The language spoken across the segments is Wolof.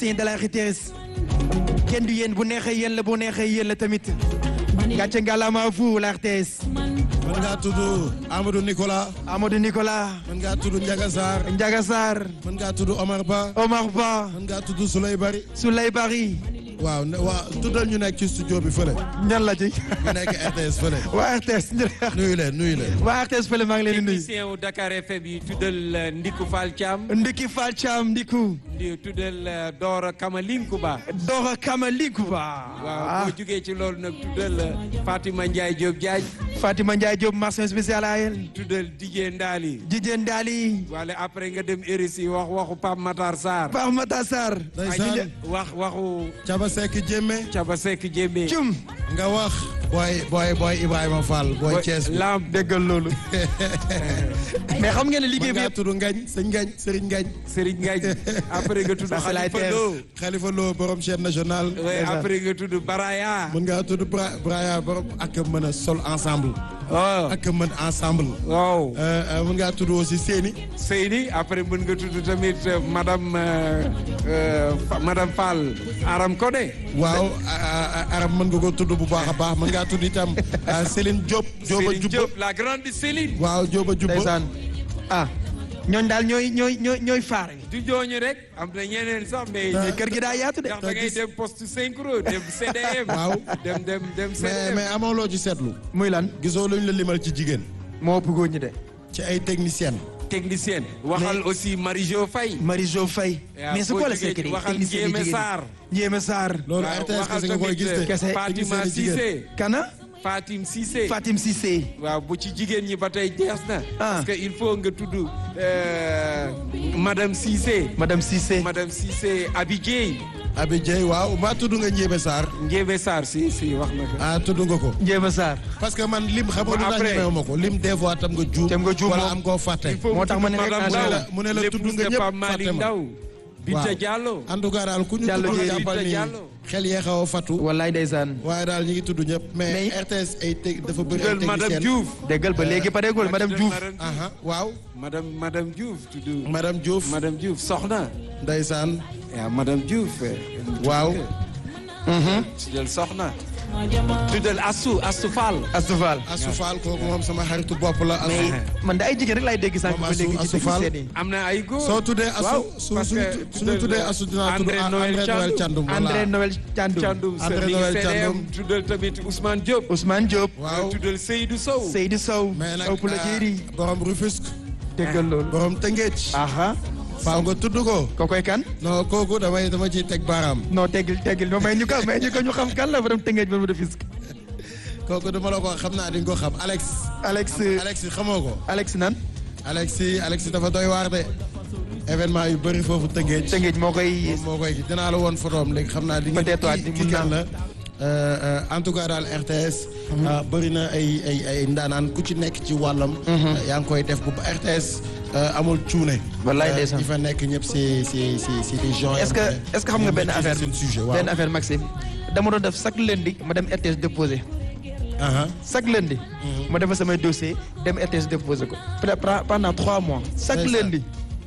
technicien de la RTS kenn du yéen bu neexee yéen la bu neexee yéen la tamit gàcce ngalaama fu la RTS mën ngaa tudd Amadou Nicolas Amadou Nicolas mën ngaa tudd Ndiaga Sarr Ndiaga Sarr mën ngaa tudd Omar Ba Omar Ba mën ngaa tudd Souley Bari Souley Bari waaw ne waa tuddal ñu nekk ci studio bi fële ñan la ci ñu nekk RTS fële waa RTS nuyu leen nuyu leen waa RTS fële maa ngi leen di nuyu technicien wu Dakar FM yi tuddal Ndiku Fall Thiam Ndiki Fall Thiam Ndiku di tuddal Dora Kamalinku Ba Dora Kamaliku Ba waaw boo jugee ci loolu nag tuddal Fatima Ndiaye Diop Diagne Fatima Ndiaye Diop mention spéciale à elle tuddal Dijé Ndali Jijeen Daali wala après nga dem RSI wax waxu Pape Matar Sarr Pape Mata Sarr ndeysaan wax waxu Caba Seck Jémé Caba Seck Jémé cum nga wax booy booy booy Ibrahima Fall booy Thiès bi lamb déggal loolu mais xam ngeen ne liggéey mën bi ngaa yëpp tudd Ngañ sëñ Ngañ Serigne Ngañ Serigne Ngagne après nga tudd Ça, c'est la Khalifa terre. Lo Khalifa Lo borom chaîne nationale ouais, après nga tudd Baraya mën ngaa tudd Bra Braya borom ak a mën a sol ensemble waaw ak a mën ensemble waaw Euh, euh, mën ngaa tudd aussi Séni Seyni après mën nga tudd tamit euh, madame euh, euh, Fa- madame Fall Aram Kodé waaw a- a- arab mën nga ko tudd bu baax a baax mën ngaa tudd itam ah, Céline Diop Diop a Céline jubba Diop la grande Céline waaw Diop a jubba ndeysaan ah ñooñ daal ñooy ñooy ñooy ñooy faare du jooñu rek am na ñeneen sax mais mais kër gi daa yaatu de ndax da ngay dem poste synchro dem CDM Waaw. dem dem dem mais CDM mais amoo loo ci seetlu muy lan gisoo luñ la limal ci jigéen moo ëpp góor ñi de ci ay technicienne technicienne waxal aussi Marie-Jo Faye Marie-Jo Faye waaw, mais c'est boo quoi le jógee secret waxal technicien Ndiémé yi jigéen Sarr Ndiémé Sarr loolu waaw, RTS waxal kese nga koy tamit, gis de Kese. Fatima technicien yi jigéen. Cissé kana Fatim Cissé Fatim Cissé waaw bu ci jigéen ñi ba tey jeex na Ah. parce que il faut nga tudd euh, madame Cissé Madame Cissé madame Cissé Abi Dieye Abi Dieye waaw mbaa tudd nga Ndiémé Sarr Ndiémé Sarr si si wax na ko ah tudd nga ko Ndiémé Sarr parce que man lim xam nga lu tax Après. ñemewu ma ko lim des fois tam nga juum Tam nga juum wala moom. am koo fàtte il faut Moo tax ma ne tudd rek madame naa Ndaw la- mu ne la tudd l'épouse nga de ñëpp Pape Malick fàtte ma. Ndaw Binta Waaw. Diallo en tout cas daal ku ñu Diallo tudd Dieye. jàppal Binta ni Diallo. xel yee xaw a fàttu wallaay ndeysaan waaye daal ñi ngi tudd ñëpp mais Mais- RTS ay teg dafa bëri ay tuddal madame technicienne Diouf déggal ba léegi pareegul madame Diouf aha waaw madame madame Diouf tudd madame Diouf madame Diouf soxna ndeysaan waaw madame Diouf waaw tuddal soxna tuddal Astou Astou Fall Astou Fall Assou Fall kooku moom sama xaritu bopp la mais Assou man da ay jigéen rek laay dégg sànq Moom ba léegi ci Astou Fall. technicien yi am na ay góor soo tuddee waaw Assou su parce su que suñu tuddee Assou dinaa tudd André André Noël Noël Thiandoum. Thiandoum voilà André Noël Thiandoum Thiandoum André Sëriñ Noël CDM Thiandoum. tuddal tamit Ousmane Diop Ousmane Diop waaw tuddal Seydou Sow Seydou Sow mais nag ëpp la ah, jéeri borom Rufisque déggal loolu borom Tëngéej aha faaw nga tudd ko kookoy kan non kooku damay dama ciy teg baaraam non teggil teggil no may ñu ko may ñu ko ñu xam kan la borom tëngeej ba mu def fisc kooku dama la ko xam naa di nga ko xam Alex Alex Alex xamoo ko Alex nan Alex Alex dafa doy waar de événement yu bëri foofu Tëngéej tëngeej moo koy moo koy dinaa la woon photoom léegi xam naa di nga Peut-être waa kii di kii mun kan naa. la Euh, euh, en tout cas daal RTS ah, bëri na ay ay ay ndaanaan ku ci nekk ci wàllam yaa ngi koy def bu ba RTS euh, amul cuune Wallaay Euh, ndeysaan. ñi fa nekk ñëpp c'est c'est c'est c'est des gens est-ce que yoo xam ne est-ce que xam nga ñoom benn maîtriser affaire seen sujet waaw benn affaire Maxime dama doon def chaque lundi ma dem RTS déposé Aha. chaque lundi ma defal samay dossier dem RTS déposé ko Pe- pendant trois mois chaque Ndeysaan. lundi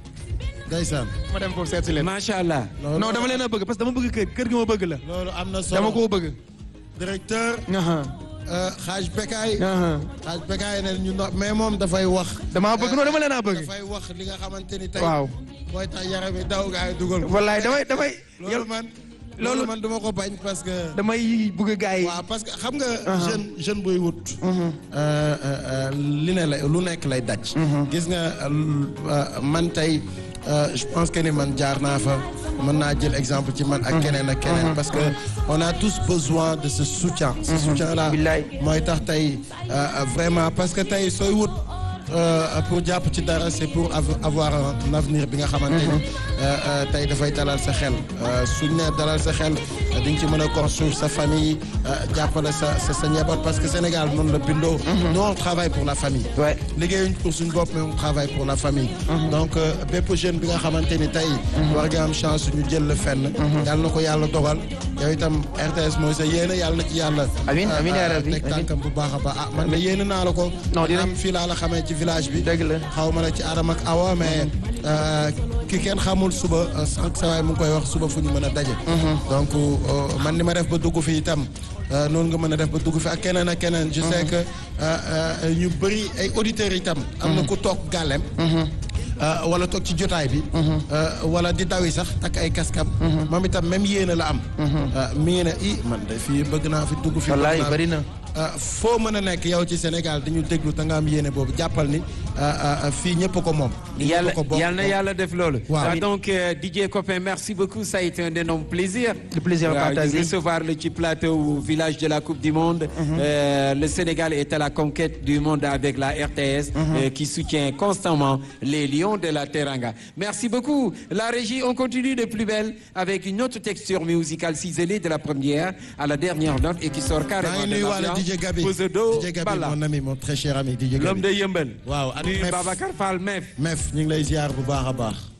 ndeysaan ma dem foofu seet si leen macha allah loolu non dama leen a bëgg parce que dama bëgg kër kër gi ma bëgg la loolu am na solo dama koo bëgg directeur aha euh, xaaj Bekaay aha xaaj Bekaay ne ñu no mais moom dafay wax damaa bëgg non dama leen a bëgg dafay wax li nga xamante ni tey waaw mooy tax yaram yi daw gaa yi dugal ko wallaay damay damay loolu man loolu man duma ko bañ parce que damay bëgg gars yi waaw parce que xam nga jeune jeune buy wut euh, euh, euh, li ne la lu nekk lay daj gis nga euh, man tey euh, je pense que ni man jaar naa fa mën naa jël exemple ci man ak keneen ak keneen parce que on a tous besoin de ce soutien ce soutien là Billaay. mooy tax tey euh, vraiment parce que tey sooy wut euh, pour jàpp ci dara c'est pour av- avoir un avenir bi nga xamante ni euh, euh, tey dafay dalal sa xel Euh, suñ ne dalal sa xel euh, di nga ci mën a construire sa famille euh, jàppale sa sa sa njaboot parce que Sénégal noonu la bindoo nous on travaille pour la famille Ouais. liggéeyuñ pour suñ bopp mais on travaille pour la famille donc euh, bépp jeune bi nga xamante ni tey war nga am chance ñu jël la fenn yàlla na ko yàlla dogal yow itam RTS mooy sa yéene yàlla na ci yàlla Amiin, amiin yaa rabbi, teg amiin. tànkam bu baax a baax ah man de yéene naa la ko Non, dinañ- am fii laa la xamee ci village bi dëgg la xaw ma la ci Adama ak Awa mais euh, ki kenn xamul suba sànq sa waay mu ngi koy wax suba fu ñu mën a daje. donc man ni ma def ba dugg fi itam noonu nga mën a def ba dugg fi ak keneen ak keneen. je sais que ñu bëri ay auditeurs itam. am na ku toog gàllem. wala toog ci jotaay bi. wala di dawi sax ak ay kaskam. moom itam même yéene la am. mi ngi ne i man de fii bëgg naa fi dugg fi. wallaay bëri na. foo mën a nekk yow ci Sénégal dañu déglu te nga am yéene boobu jàppal ni fii ñëpp ko moom. yàlla yàlla na yàlla def loolu. waaw donc DJ Copain merci beaucoup ça a été un énorme plaisir. le plaisir est partagé recevoir le ci plateau village de la Coupe du Monde. le Sénégal est à la conquête du monde avec la RTS. qui soutient constamment les lions de la Teranga. merci beaucoup la régie on continue de plus belle avec une autre texture musicale ciselée de la première à la dernière note et qui sort carrément de l'ambiance. DJ Gabi Posedo DJ Gabi Balla mon ami mon très cher ami DJ Gabi l'homme de Yëmbal waaw ak nuyu Mef Babacar Fall Mef Mef ñu ngi lay ziar bu baax a baax